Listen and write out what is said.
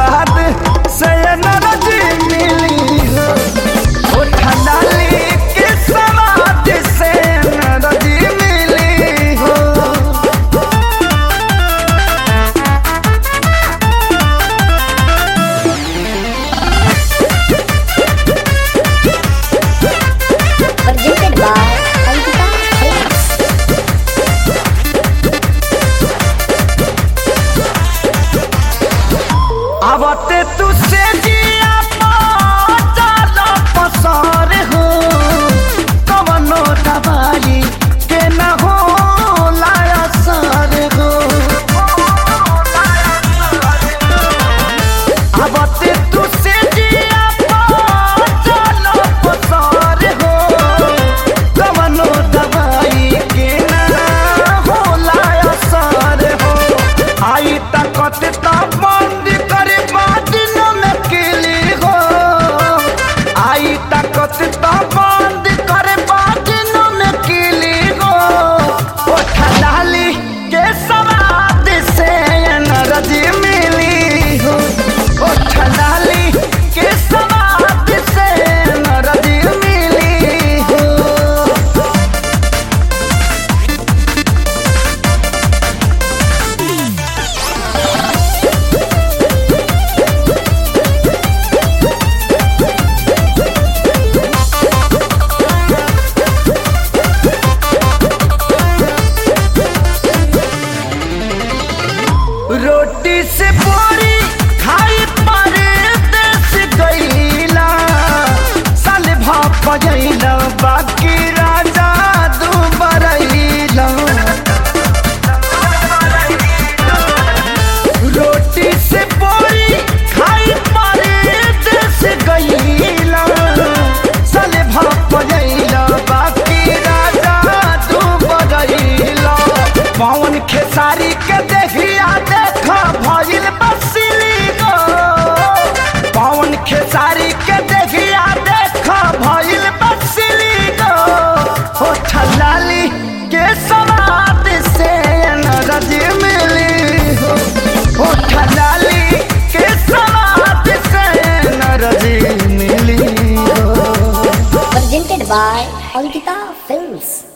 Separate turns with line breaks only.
सवाद से नरजी मिली हो ओठा डाली के सवाद से नरजी मिली हो
presented by Ankita Films.
आवते तू से जिया चाल पसार हो कवनो दवाई के न हो लाया सार हो आवते तू से जिया चाल पसार हो कवनो दवाई के न हो लाया सार हो आई तकत ता बंद करे बादिन में किली हो आई तकत ता बंद करे बादिन में किली हो ओठा डाली के सवाद से नरजी मिली हो ओठा डाली के सवाद से नरजी मिली हो रोटी से पूरी खाई पर देश गईला साल भाप गईला बाकी राजा दू बरईला रोटी से पूरी खाई पर देश गईला साल भाप गईला बाकी राजा दू बरईला पवन खेसारी के देखिया देखा भइल बसिली गो पवन खेसारी के देखिया देखा भइल बसिली गो हो छलाली के सवाद से नरज मिली हो हो छलाली के सवाद से नरज मिली हो
Presented by Ankita Films.